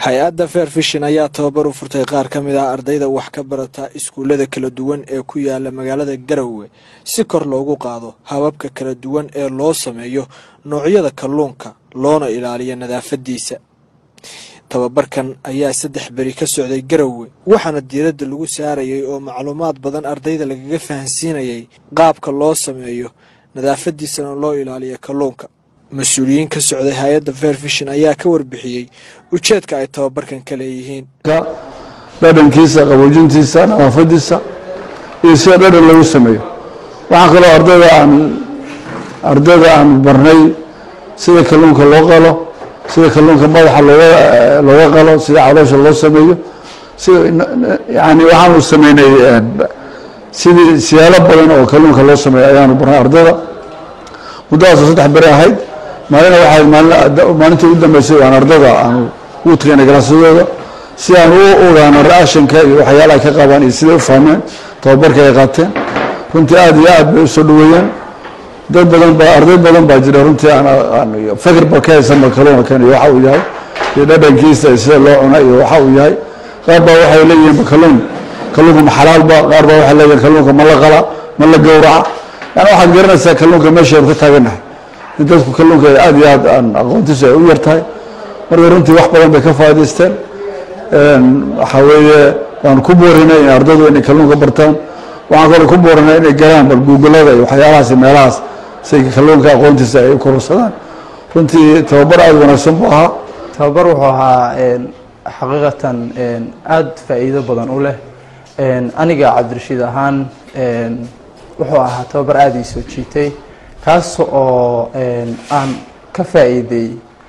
hay-adda fair fishin ayaa tababar u furtay qaar ka mid ah ardayda wax ka barata iskuullada kala duwan ee ku yaala magaalada garowe si kor loogu qaado hababka kala duwan ee loo sameeyo noocyada kalluunka loona ilaaliyo nadaafadiisa tababarkan ayaa saddex beri ka socday garowe waxaana diiradda lagu saarayay oo macluumaad badan ardayda lagaga fahansiinayay qaabka loo sameeyo nadaafadiisana loo ilaaliyo kalluunka mas-uuliyiin ka socday hay-adda fair fishin ayaa ka warbixiyey ujeedka ay tababarkan ka leeyihiin dhadhankiisa qaboojintiisa nadaafadiisa iyo sida dhadhan lagu sameeyo waxaa kaloo ardayda aan ardayda aan barnay sida kalluunka loo qalo sida kalluunka madaxa looga looga qalo sida caloosha loo sameeyo sida yani waxaanu sameynay sidii siyaalo badan oo kalluunka loo sameeyo ayaanu barnay ardayda muddadaasoo saddex beri ahayd maalina waxay maalintii ugu dambeysay aan ardada aanu ugu tagaynay galaasyadooda si aan u ogaano ra-ashanka iyo waxyaalaha ka qabaan iyo siday u fahmeen tababarka ay qaateen runtii aada iyo aad bay usoo dhaweeyeen dad badan ba arday badan baa jira runtii aan fakirba ka haysanba kalluunkan iyo waxa uu yahay iyo dhadhankiisa iyo sida loo cuna iyo waxa uu yahay qaar baa waxay leeyihiin kalluun kalluunka ma xalaalba qaar baa waxay leeyihin kalluunka ma la qala ma la gowraca yani waxaad garanaysaa kalluunka meeshaanu ka taaganahay in dadku kalluunka aada iyo aad aan aqoontiisu ay u yar tahay marka runtii wax badan bay ka faa'idaysteen waxaa weeye waan ku boorinay in ardaydu inay kalluunka bartaan waxaan kaloo ku boorinay inay galaan bal googolada iyo waxyaalahaas iyo meelahaas si kalluunka aqoontiisa ay u kororsadaan runtii tababar aada wanaagsan buu ahaa tababar wuxuu ahaa xaqiiqatan aada faa'iido badan u leh aniga cabdirashiid ahaan wuxuu ahaa tababar aada ii soo jiitay kaas oo aan ka faa'iiday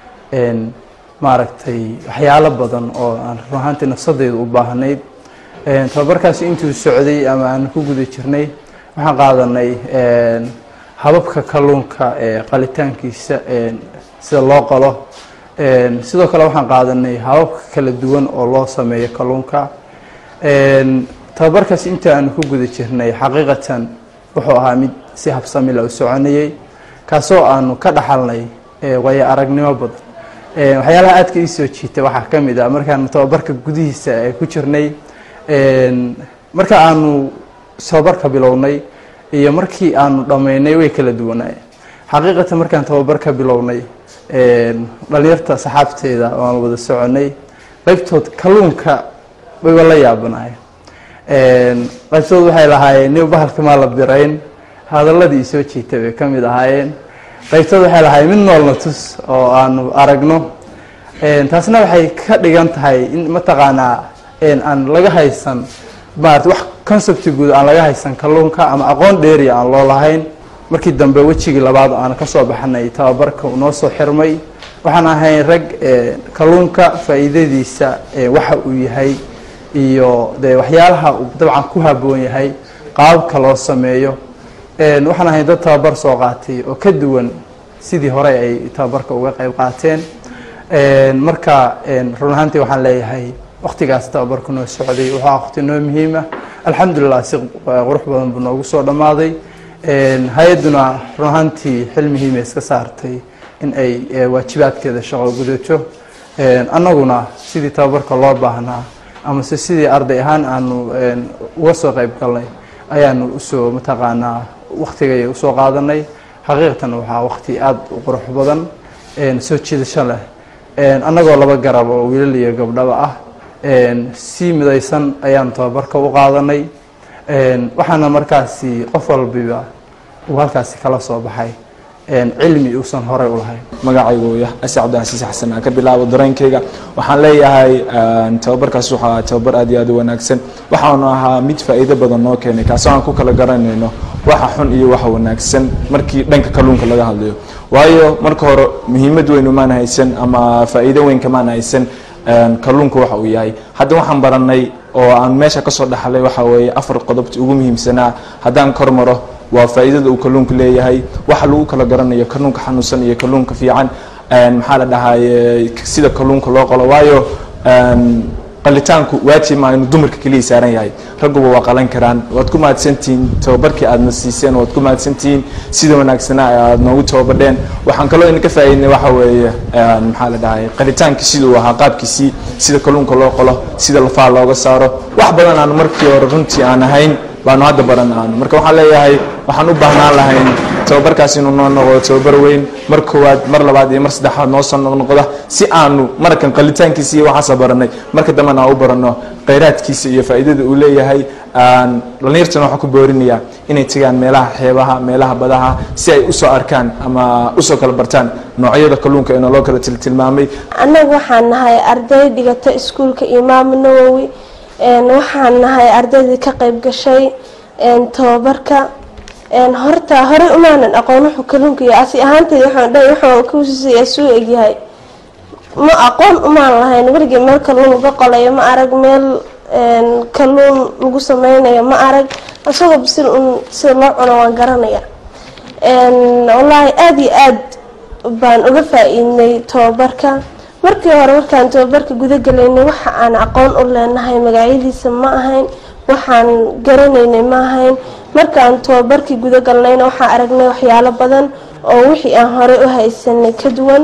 maaragtay waxyaalo badan oo aan run ahaantii nafsadeyda u baahnayd tababarkaasi intuu socday ama aan ku guda jirnay waxaan qaadanay hababka kalluunka qalitaankiisa sida loo qalo sidoo kale waxaan qaadanay hababka kala duwan oo loo sameeyo kalluunka tababarkaasi inta aanu ku guda jirnay xaqiiqatan wuxuu ahaa mid si habsamila u soconayay kaasoo aanu ka dhaxalnay waayo aragnimo badan waxyaalaha aadka ii soo jiitay waxaa ka mid ah markaanu tababarka gudihiisa ku jirnay marka aanu tababarka bilownay iyo markii aanu dhammaynay way kala duwanaayeen xaqiiqatan markaan tababarka bilownay dhalinyarta saxaabteeda waan wada soconay qaybtood kalluunka wayba la yaabanaayeen qaybtood waxay lahaayeen nin bahalka maa la birayn hadaladii soo jiitay bay ka mid ahaayeen qaybtood waxay lahaayeen mid noolna tus oo aanu aragno taasna waxay ka dhigan tahay in mataqaanaa aan laga haysan maarata wax concepti guud aan laga haysan kalluunka ama aqoon dheeriya aan loo lahayn markii dambe wejigii labaad aan kasoo baxnay tababarka noo soo xirmay waxaan ahayn rag kalluunka faa'iidadiisa waxa uu yahay iyo de waxyaalaha uu dabcan ku haboon yahay qaababka loo sameeyo waxaan ahayn dad tababar soo qaatay oo ka duwan sidii hore ay tababarka uga qayb qaateen marka run ahaantii waxaan leeyahay waktigaas tababarku noo socday wuxuu ah waqti noo muhiima alxamdulilah si qurux badan buu noogu soo dhammaaday hay-adduna run ahaantii xil muhiima iska saartay in ay waajibaadkeeda shaqo gudato annaguna sidii tababarka loo baahnaa amase sidii arday ahaan aanu uga soo qayb galnay ayaanu usoo mataqaanaa waktigay usoo qaadanay xaqiiqatan waxaa waqti aada u qurux badan soo jiidasho leh annagoo laba garab oo wiilal iyo gabdhaba ah si midaysan ayaanu tababarka u qaadanay waxaana markaasi qof walbiba uu halkaasi kala soo baxay cilmi uusan horey u lahayn magacaygu yah ase cabdicasiis xasan aan ka bilaabo dareenkayga waxaan leeyahay tababarkaas wuxuu ahaa tababar aad iyo aad u wanaagsan waxaanu ahaa mid faa'iido badan noo keenay kaasoo aan ku kala garanayno waxa xun iyo waxa wanaagsan markii dhanka kalluunka laga hadlayo waayo marka hore muhiimad weyn umaan haysan ama faa'iido weyn kamaan haysan kalluunka waxa uu yahay hadda waxaan baranay oo aan meesha kasoo dhaxlay waxa weeye afar qodobti ugu muhiimsanaa haddaan kor maro waa faa'iidada uu kalluunka leeyahay waxa lagu kala garanayo kalluunka xanuunsan iyo kalluunka fiican maxaa la dhahaye sida kalluunka loo qalo waayo qalitaanku waajib maa inuu dumarka keliya saaran yahay ragguba waa qalan karaan waad ku mahadsantihiin tababarkii aadna siiseen waad ku mahadsantihiin sida wanaagsanaa aad noogu tababadheen waxaan kaloo idinka faa'iidnay waxa weeye maxaa la dhahay qalitaankii siduu ahaa qaabkiisii sida kalluunka loo qolo sida lafaha looga saaro wax badan aan markii hore runtii aan ahayn baanu hadda baran aanu marka waxaan leeyahay waxaan u baahnaan lahayn tababarkaas inuu noo noqdo tababar weyn mar koowaad mar labaad iyo mar saddexaad noo soo noqnoqda si aanu markan qalitaankiisa iyo waxaasa baranay marka dambena aan u baranno khayraadkiisa iyo faa'iidada uu leeyahay dhallinyartana waxaan ku boorinayaa inay tagaan meelaha xeebaha meelaha badaha si ay usoo arkaan ama usoo kala bartaan noocyada kalluunka ee naloo kala tiltilmaamay annaga waxaan nahay arday dhigata iskuulka imaam nawowi waxaan nahay ardaydii ka qayb gashay tababarka horta horey umaanan aqoon wuxuu kalluunka iyo asi ahaantayda waxaan dhahay waxaan kusiiya suu egyahay ma aqoon umaan lahayn weligii meel kalluun laga qolayo ma arag meel kalluun lagu sameynayo ma arag isagoo bisil un sida loo cuno waan garanaya wallaahi aada iyo aad baan uga faa-iidnay tababarka markii hore markaan tababarka guda galaynay waxa aan aqoon u leenahay magacyadiisa ma ahayn waxaan garanaynay ma ahayn markaan tababarkii guda galnayna waxaan aragnay waxyaalo badan oo wixii aan horey u haysanay ka duwan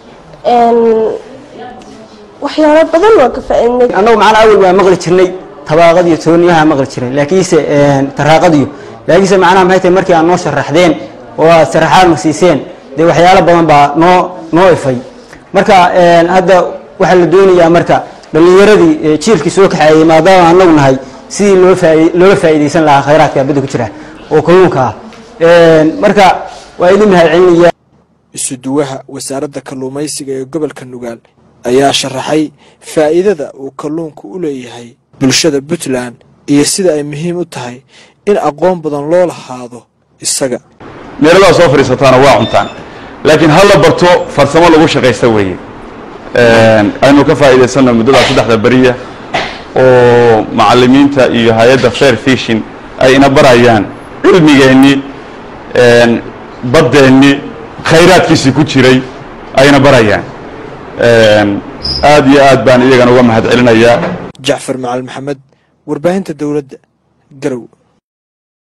waxyaalo badan waan ka faa-iidnay annagu macana awel waa maqli jirnay tabaaqadiyo tooniyaha maqli jiray laakiinse taraaqadiyo laakiinse macnaha maxay tahay markii aad noo sharaxdeen oo aad sharaxaad na siiseen dee waxyaalo badan baa noo noo ifay marka hadda waxaa la doonayaa marka dhallinyaradii jiilkii soo kaxeeyey maadaama anagu nahay sidii loo faa looga faa'iidaysan lahaa khayraadka badda ku jira oo kalluunka ah marka waa idin mahad celinaya isuduwaha wasaaradda kalluumaysiga ee gobolka nugaal ayaa sharaxay faa'iidada uu kalluunku u leeyahay bulshada puntland iyo sida ay muhiim u tahay in aqoon badan loo lahaado isaga meeladaa soo fadhiisataana waa cuntaan laakiin ha la barto farsamo lagu shaqaysta weeye aynu ka faa'iidaysanno muddadaa saddexda beriya oo macallimiinta iyo hay-adda fair fishin ay ina barayaan cilmigeennii baddeenni khayraadkiisii ku jiray ayna barayaan aad iyo aad baan iyagana uga mahad celinayaa jacfar macali maxamed warbaahinta dowladda garow